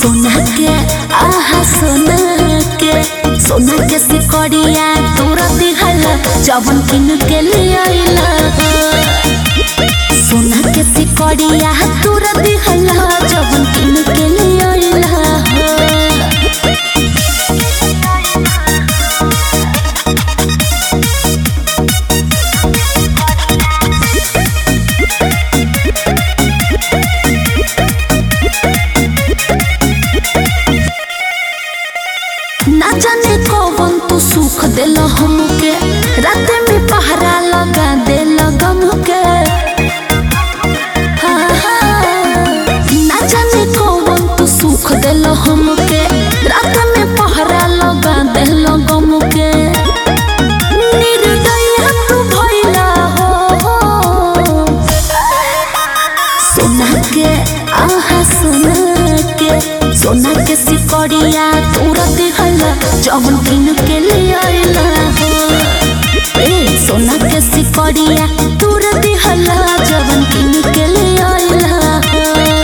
सोना के आहा सोना के सोना के सिकड़िया तोरा दिहल जवन किन के लिए आइला सोना के सिकड़िया तोरा दिहल जवन किन के लिए आइला ना जाने कौन तू सुख दिल हमके रात में पहरा लगा दिल गम के हाँ, हाँ। ना जाने कौन तू सुख दिल हमके रात में पहरा लगा दिल गम के निर्दय तू भइला हो सोना के आहा सोना के सोना के सिकड़िया तोरा दिहल जवन किन के लिए आइला हो ए सोना के सिकड़िया तोरा दिहल जवन किन के लिए आइला हो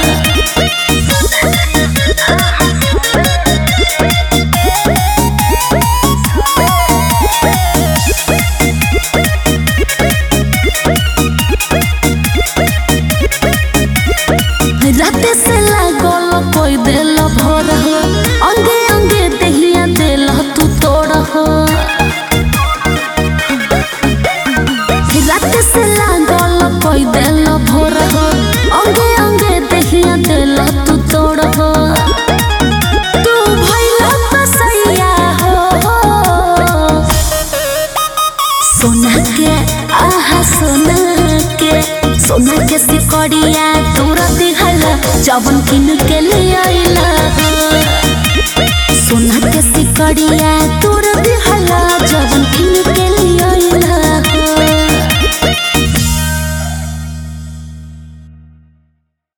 राते से लागल कोई दिल भर हो अंगे अंगे दहिया दिल तू तोड़ हो राते से लागल कोई दिल भर हो अंगे अंगे दहिया दिल तू तोड़ हो तू भइला बसैया हो सोना के आहा सोना के सोना के सिकड़िया तोरा दिहल जवन किन के लिए आइला सोना के सिकड़िया तोरा दिहल जवन किन के लिए